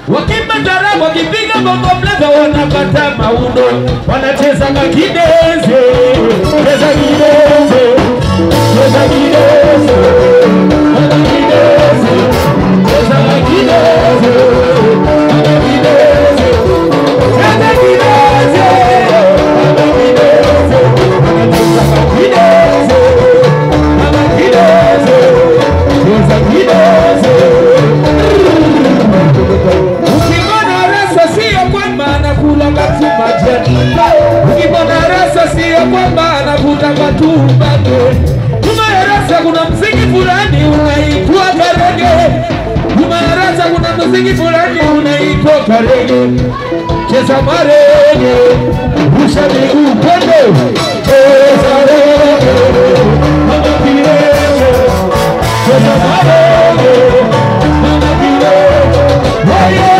wakimba tarabu wakipiga bongo flava wanapata maundo wanacheza makideze cheza kideze cheza kideze cheza kideze cheza makideze cheza kideze cheza kideze cheza kideze wanacheza makideze makideze cheza kideze Ukimwona rasa sio kwamba anakula katu majani. Ukimwona rasa sio kwamba anavuta matumbange. Nyuma ya rasa kuna mziki fulani unaitwa karege. Nyuma ya rasa kuna mziki fulani unaitwa karege. Cheza marege, rusha miguu kwende. Cheza rege, mama kirege. Cheza marege, mama kirege.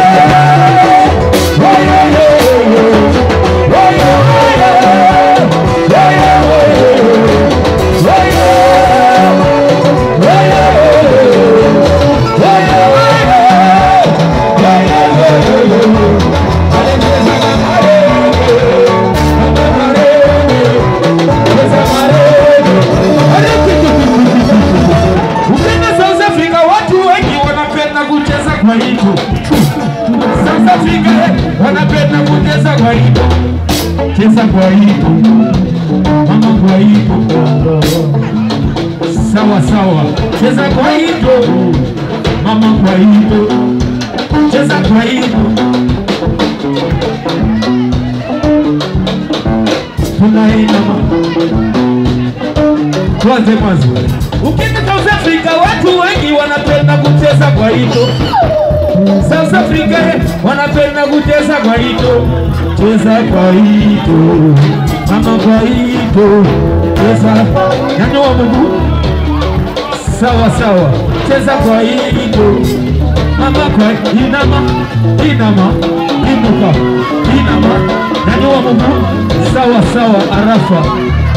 Ukienda South Africa watu wengi wanapenda kucheza kwa hito. South Africa eh, wanapenda kucheza kwa hito. Cheza kwa hito. Mama kwa hito. Sawa sawa. Cheza kwa hito. Mama kwa hito. Cheza kwa hito. Tunaenda mama. Tuanze mwanzo. Ukienda South Africa watu wengi wanapenda kucheza kwa hito. South Africa eh, wanapenda kucheza kwa hito. Cheza kwa hito. Mama kwa hito. Cheza. Nyanyua mguu. Sawa sawa. Cheza kwa hito. Mama kwa inama. Inama. Inuka. Inama. Nyanyua mguu. Sawa sawa. Arafa.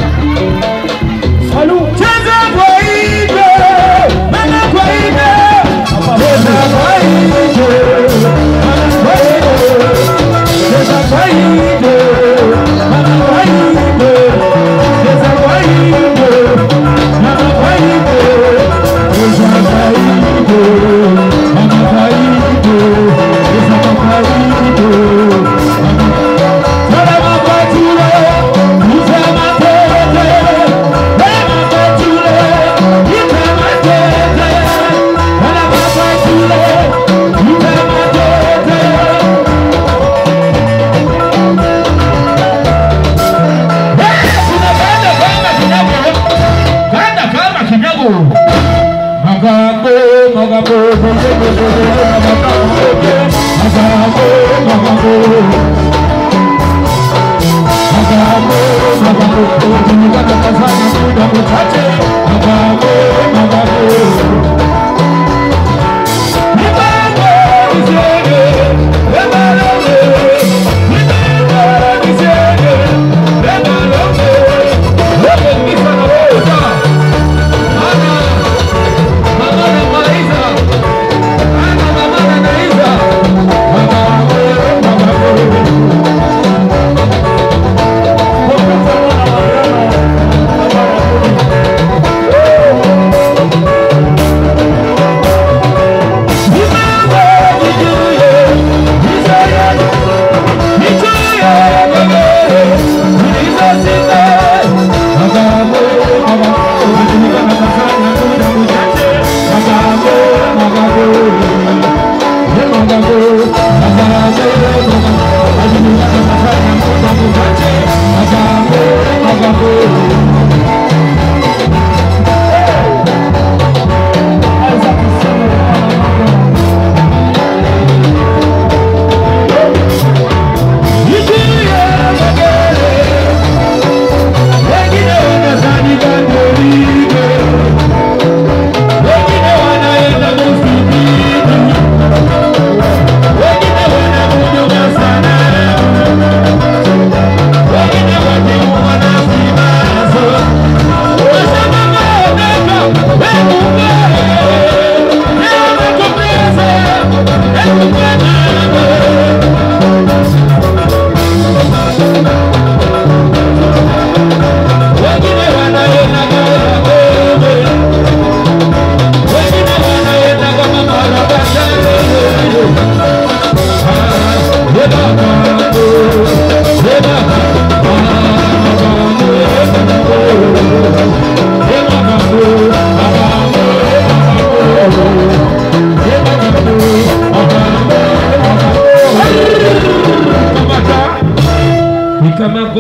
Cheza kwa hito. Mama kwa hito. Cheza kwa hito. Mama kwa hito. Cheza kwa hito. Mama kwa hito. Cheza kwa hito. Mama kwa hito. Cheza kwa hito. Mama kwa hito. Cheza kwa hito. Chora mapatule, uza matete. Chora mapatule, uza matete. Chora mapatule, uza matete. Unapanda kama kinyago. Panda kama kinyago. Magambo, magambo, magambo, magambo, magambo. Magambo, magambo, tunataka kufanya muda mchache. Magambo, magambo. Mipango nisiende, wemalonge. Mipango nisiende, wemalonge. Wewe ni sana wewe. Ana, mama na Maiza. Ana, mama na Naiza. Magambo, magambo.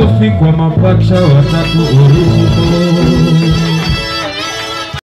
makofi kwa mapacha watatu original.